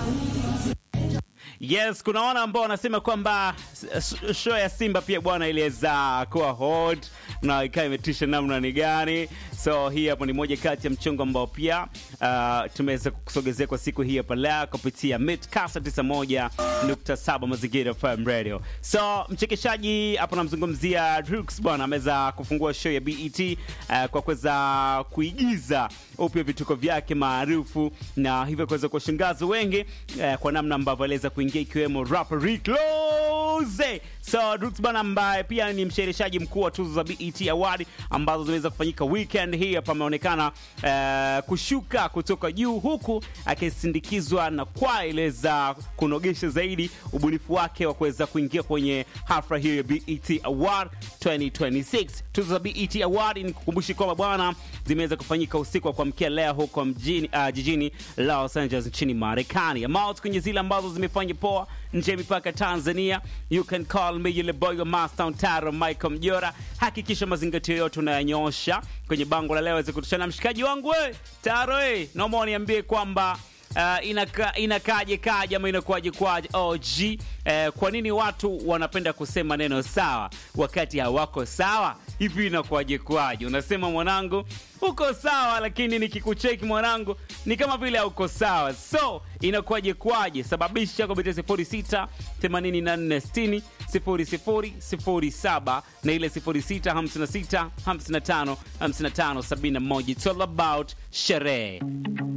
Yes, kuna wana ambao wanasema kwamba s- show ya Simba pia bwana iliweza kuwa hot na ikawa imetisha namna ni gani. So hii hapo ni moja kati ya mchongo ambao pia uh, tumeweza kusogezea kwa siku hii hapa leo kupitia Midcast 91.7 Mazingira FM Radio. So mchekeshaji hapo namzungumzia Drux bwana ameweza kufungua show ya BET uh, kwa kuweza kuigiza upya vituko vyake maarufu na hivyo kuweza kuwashangaza wengi uh, kwa namna ambavyo aliweza kuingia ikiwemo rapper Rick Ross. So Drux bwana ambaye pia ni mshereheshaji mkuu wa tuzo za BET Award ambazo zimeweza kufanyika weekend hii hapa ameonekana uh, kushuka kutoka juu huku akisindikizwa na kwa ile za kunogesha zaidi ubunifu wake wa kuweza kuingia kwenye hafla hiyo ya BET Award 2026. Tuzo za BET Award ni kukumbushi kwamba bwana zimeweza kufanyika usiku wa kuamkia leo huko mjini uh, jijini Los Angeles nchini Marekani. Amount kwenye zile ambazo zimefanya poa nje ya mipaka Tanzania. You can call me yule boy wa Mastown Taro Michael Mjora. Hakikisha mazingatio yote unayanyosha kwenye bango la leo aweze kutushana mshikaji wangu we Taro we, naomba uniambie kwamba Uh, inaka, inakaje kaje ama inakuwaje kwaje OG uh, kwa nini watu wanapenda kusema neno sawa wakati hawako sawa hivi inakuwaje kwaje unasema mwanangu uko sawa lakini nikikucheki mwanangu ni kama vile hauko sawa so inakuwaje kwaje sababisha kupitia 06 84 60 0007 na ile 06 56 55 55 71 it's all about sherehe